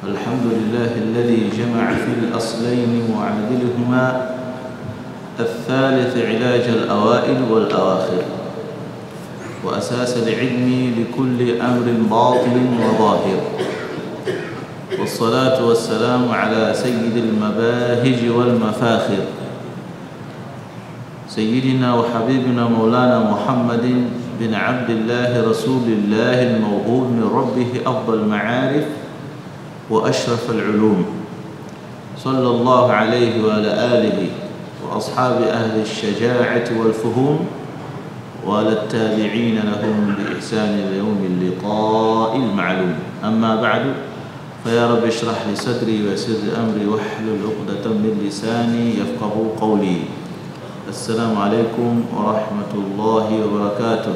الحمد لله الذي جمع في الأصلين وعدلهما الثالث علاج الأوائل والأواخر وأساس العلم لكل أمر باطن وظاهر والصلاة والسلام على سيد المباهج والمفاخر سيدنا وحبيبنا مولانا محمد بن عبد الله رسول الله الموهوب من ربه أفضل المعارف وأشرف العلوم صلى الله عليه وعلى آله وأصحاب أهل الشجاعة والفهوم وعلى التابعين لهم بإحسان يوم اللقاء المعلوم أما بعد فيا رب اشرح لي صدري ويسر أمري واحلل عقدة من لساني يفقه قولي السلام عليكم ورحمة الله وبركاته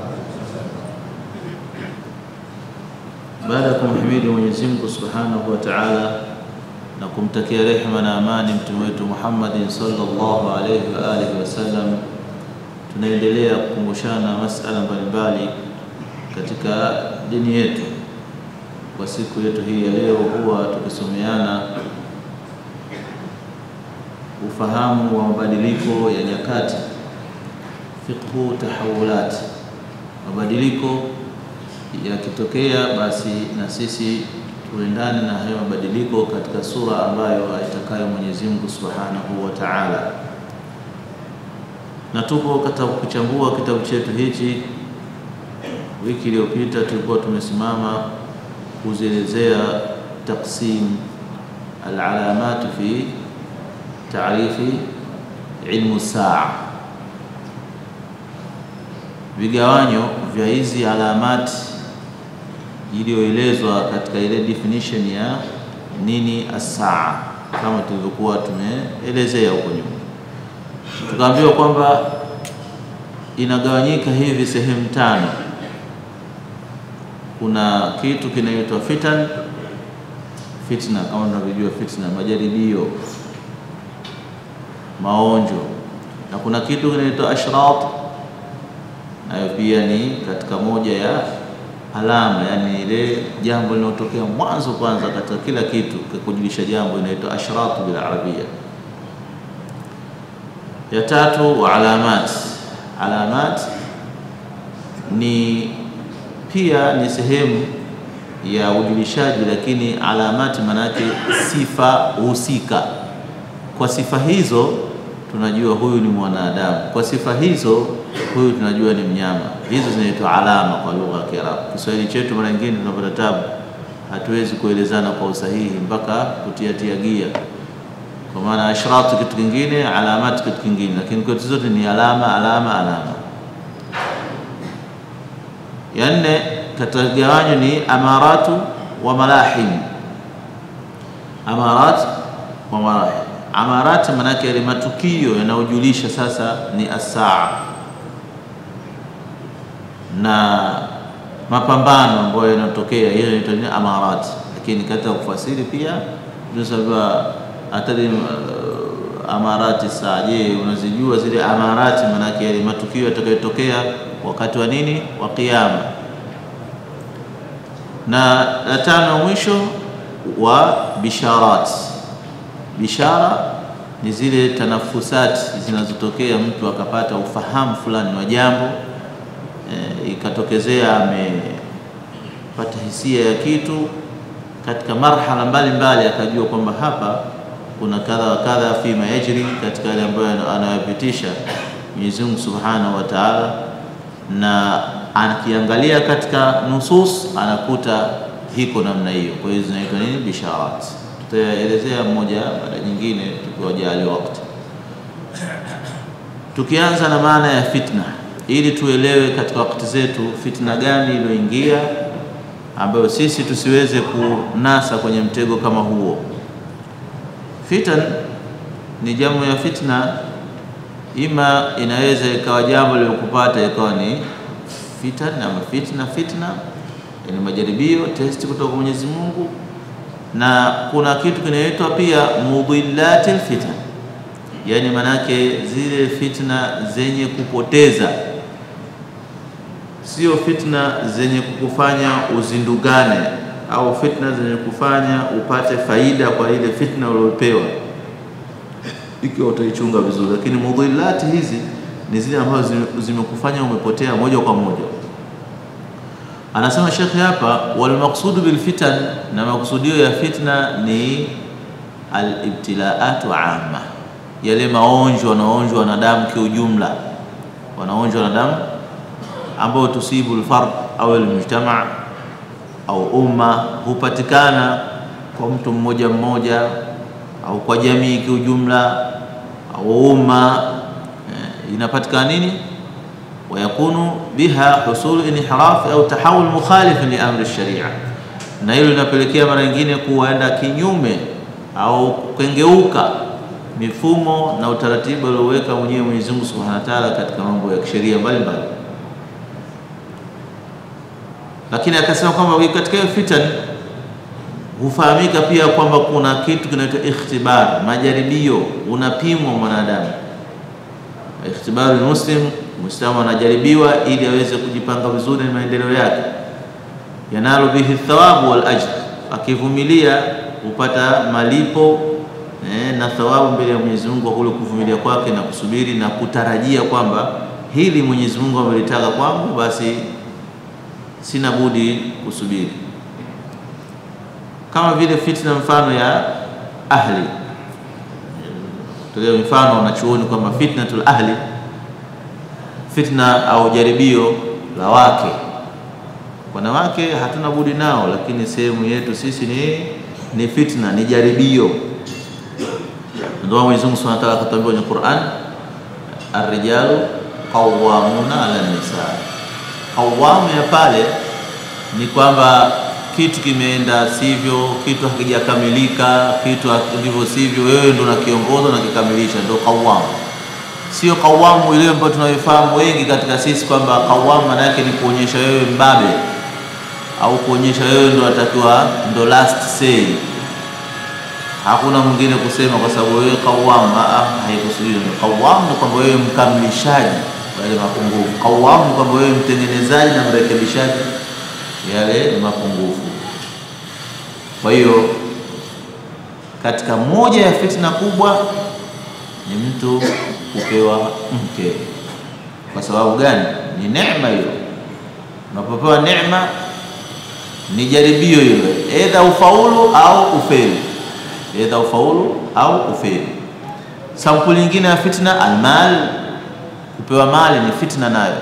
baada ya kumhimidi Mwenyezi Mungu Subhanahu wa Ta'ala na kumtakia rehema na amani mtume wetu Muhammadin sallallahu alayhi wa alihi wasallam, tunaendelea kukumbushana masala mbalimbali katika dini yetu. Kwa siku yetu hii ya leo, huwa tukisomeana ufahamu wa mabadiliko ya nyakati, fiqhu tahawulat, mabadiliko yakitokea basi na sisi tuendane na hayo mabadiliko katika sura ambayo aitakayo Mwenyezi Mungu Subhanahu wa Ta'ala. Na tupo katika kuchambua kitabu chetu hichi. Wiki iliyopita tulikuwa tumesimama kuzielezea taqsim alalamat fi taarifi ilmu saa, vigawanyo vya hizi alamati iliyoelezwa katika ile definition ya nini asaa, kama tulivyokuwa tumeelezea huko nyuma. Tukaambiwa kwamba inagawanyika hivi sehemu tano. Kuna kitu kinaitwa fitan, fitna, kama tunavyojua fitna, majaribio, maonjo, na kuna kitu kinaitwa ashrat, nayo pia ni katika moja ya alama yani ile jambo linalotokea mwanzo kwanza katika kila kitu kujulisha jambo inaitwa ashratu bil arabia. Ya tatu wa alamat. Alamat ni pia ni sehemu ya ujulishaji, lakini alamati maanake sifa husika. Kwa sifa hizo tunajua huyu ni mwanadamu, kwa sifa hizo huyu tunajua ni mnyama. Hizo zinaitwa alama kwa lugha ya Kiarabu. Kiswahili chetu mara nyingine tunapata tabu, hatuwezi kuelezana kwa usahihi mpaka kutiatia gia, kwa maana ashratu kitu kingine, alamati kitu kingine, lakini kwetu zote ni alama, alama, alama. Ya nne katika gawanyo ni amaratu wa malahim. Amarat wa malahim Amarat manake yale matukio yanayojulisha sasa ni asaa na mapambano ambayo yanatokea, hiyo inaitwa ni amarat. Lakini katika kufasiri pia tunasema atari uh, amarati saa. Je, unazijua zile amarati? Manake yale matukio yatakayotokea wakati wa nini, wa Kiyama. Na la tano mwisho wa bisharat Bishara ni zile tanafusati zinazotokea mtu akapata ufahamu fulani wa jambo e, ikatokezea amepata hisia ya kitu katika marhala mbalimbali, akajua kwamba hapa kuna kadha wa kadha fima yajri, katika yale ambayo anayopitisha Mwenyezi Mungu Subhanahu wa Ta'ala, na akiangalia katika nusus anakuta hiko namna hiyo. Kwa hiyo zinaitwa nini? Bisharat tutaelezea mmoja baada nyingine tukiwajali wakati. Tukianza na maana ya fitna, ili tuelewe katika wakati zetu fitna gani iliyoingia, ambayo sisi tusiweze kunasa kwenye mtego kama huo. Fitan ni jamu ya fitna, ima inaweza ikawa jambo lilokupata ikawa ni fitan ama fitna. Fitna ni majaribio, testi kutoka kwa Mwenyezi Mungu na kuna kitu kinaitwa pia mudhillatil fitan, yaani manake zile fitna zenye kupoteza, sio fitna zenye kukufanya uzindugane au fitna zenye kufanya upate faida kwa ile fitna uliopewa, ikiwa utaichunga vizuri. Lakini mudhilati hizi ni zile ambazo zimekufanya umepotea moja kwa moja. Anasema shekhe hapa, walmaqsudu bilfitan, na makusudio ya fitna ni alibtilaatu amma, yale maonjwa wanaonjwa wanadamu kiujumla, wanaonjwa wanadamu ambao tusibu lfard au almujtama au umma, hupatikana kwa mtu mmoja mmoja au kwa jamii kiujumla au umma, inapatikana nini wayakunu biha husulu inhiraf au tahawul mukhalif li amri sharia, na hilo linapelekea mara nyingine kuenda kinyume au kengeuka mifumo na utaratibu alioweka mwenyewe Mwenyezi Mungu Subhanahu wa Ta'ala katika mambo ya kisheria mbalimbali. Lakini akasema kwamba katika hiyo fitan hufahamika pia kwamba kuna kitu kinaitwa ikhtibar, majaribio, unapimwa mwanadamu. Ikhtibaru muslim Muislamu anajaribiwa ili aweze kujipanga vizuri na maendeleo yake, yanalu bihi thawabu wal ajr, akivumilia hupata malipo eh, na thawabu mbele ya Mwenyezi Mungu kwa kule kuvumilia kwake na kusubiri na kutarajia kwamba hili Mwenyezi Mungu amelitaka kwangu, basi sina budi kusubiri. Kama vile fitna mfano ya ahli, tolea mfano wanachuoni kwamba fitnatul ahli fitna au jaribio la wake. Wanawake hatuna budi nao, lakini sehemu yetu sisi ni, ni fitna, ni jaribio. Ndio Mwenyezi Mungu Subhanahu wa Ta'ala akatuambia kwenye Qur'an, ar-rijalu qawwamuna ala nisa. Qawamu ya pale ni kwamba kitu kimeenda sivyo, kitu hakijakamilika, kitu ndivyo sivyo, wewe ndio unakiongoza na kikamilisha, ndio qawamu Sio kawamu ile ambayo tunayofahamu wengi katika sisi kwamba kawamu maana yake ni kuonyesha wewe mbabe au kuonyesha wewe ndo atakiwa ndo last say, hakuna mwingine kusema kwa sababu wewe kawamu. Haikusudiwa. Kawamu ni kwamba wewe mkamilishaji yale mapungufu. Kawamu ni kwamba wewe mtengenezaji na mrekebishaji yale mapungufu. Kwa hiyo katika moja ya fitna kubwa ni mtu kupewa mke. Kwa sababu gani? Ni neema hiyo. Unapopewa neema ni jaribio hilo, edha ufaulu au ufeli, edha ufaulu au ufeli. Sampuli nyingine ya fitna, almal, kupewa mali ni fitna nayo.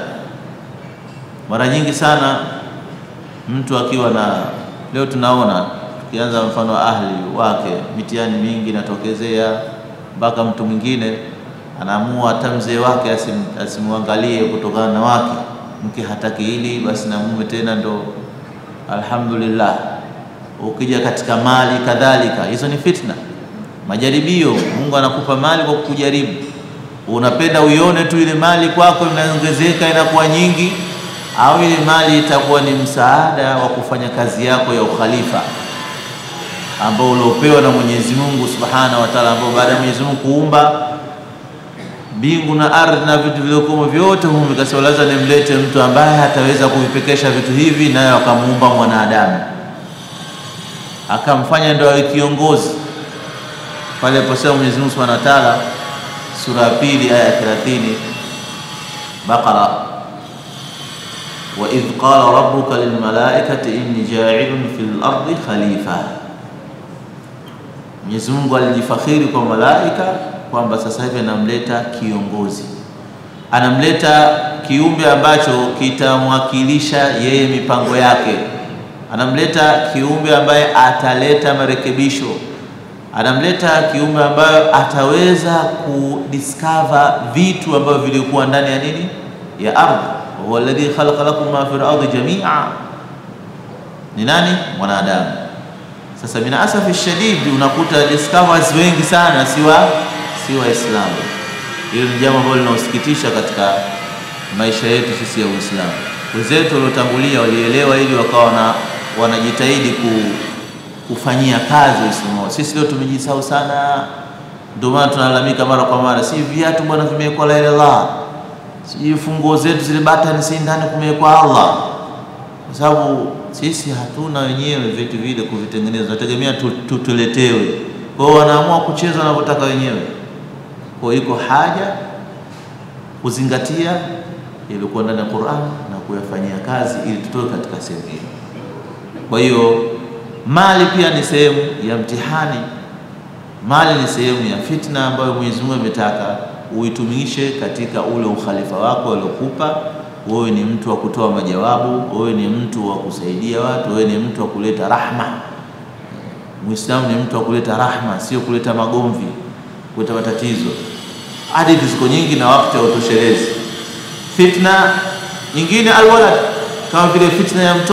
Mara nyingi sana mtu akiwa na, leo tunaona tukianza mfano wa ahli wake, mitihani mingi inatokezea mpaka mtu mwingine anaamua hata mzee wake asim, asimwangalie kutokana na wake mke hataki hili basi na mume tena ndo alhamdulillah. Ukija katika mali kadhalika, hizo ni fitna, majaribio. Mungu anakupa mali kwa kukujaribu. Unapenda uione tu ile mali kwako inaongezeka inakuwa nyingi, au ile mali itakuwa ni msaada wa kufanya kazi yako ya ukhalifa ambao uliopewa na Mwenyezi Mungu Subhanahu wa Ta'ala, ambao baada ya Mwenyezi Mungu kuumba mbingu na ardhi na vitu vilivyokuwa vyote humu, vikasema lazima nimlete mtu ambaye ataweza kuvipekesha vitu hivi, naye akamuumba mwanadamu akamfanya ndio awe kiongozi. Pale aliposema Mwenyezi Mungu Subhanahu wa Ta'ala, sura ya pili aya ya 30 Baqara, wa idh qala rabbuka lilmalaikati inni ja'ilun fil ardi khalifa Mwenyezi Mungu alijifakhiri kwa malaika kwamba sasa hivi anamleta kiongozi, anamleta kiumbe ambacho kitamwakilisha yeye mipango yake, anamleta kiumbe ambaye ataleta marekebisho, anamleta kiumbe ambaye ataweza kudiscover vitu ambavyo vilikuwa ndani ya nini, ya ardhi. Huwa alladhi khalaqa lakum ma fil ardi jamia, ni nani? Mwanadamu. Sasa mina asafi shadidi, unakuta discoveries wengi sana siwa si Waislamu. Hilo ni jambo ambalo linausikitisha katika maisha yetu sisi ya Uislamu. Wenzetu waliotangulia walielewa ili wakawa na wanajitahidi ku, kufanyia kazi Uislamu wao. Sisi leo tumejisahau sana, ndio maana tunalalamika mara kwa mara, si viatu bwana vimewekwa la ilaha, si funguo zetu zile batani si ndani kumewekwa Allah. kwa sababu sisi hatuna wenyewe vitu vile kuvitengeneza, tunategemea tu, tu, tuletewe. Kwa hiyo wanaamua kucheza wanavyotaka wenyewe. Kwa hiyo iko haja kuzingatia yaliyokuwa ndani ya Qur'an na kuyafanyia kazi ili tutoke katika sehemu hiyo. Kwa hiyo mali pia ni sehemu ya mtihani. Mali ni sehemu ya fitna ambayo Mwenyezi Mungu ametaka uitumishe katika ule ukhalifa wako aliokupa wewe. Ni mtu wa kutoa majawabu, wewe ni mtu wa kusaidia watu, wewe ni mtu wa kuleta rahma. Muislamu ni mtu wa kuleta rahma, sio kuleta magomvi, kuleta matatizo. Hadithi ziko nyingi na wakati hautoshelezi. Fitna nyingine alwalad, kama vile fitna ya mtoto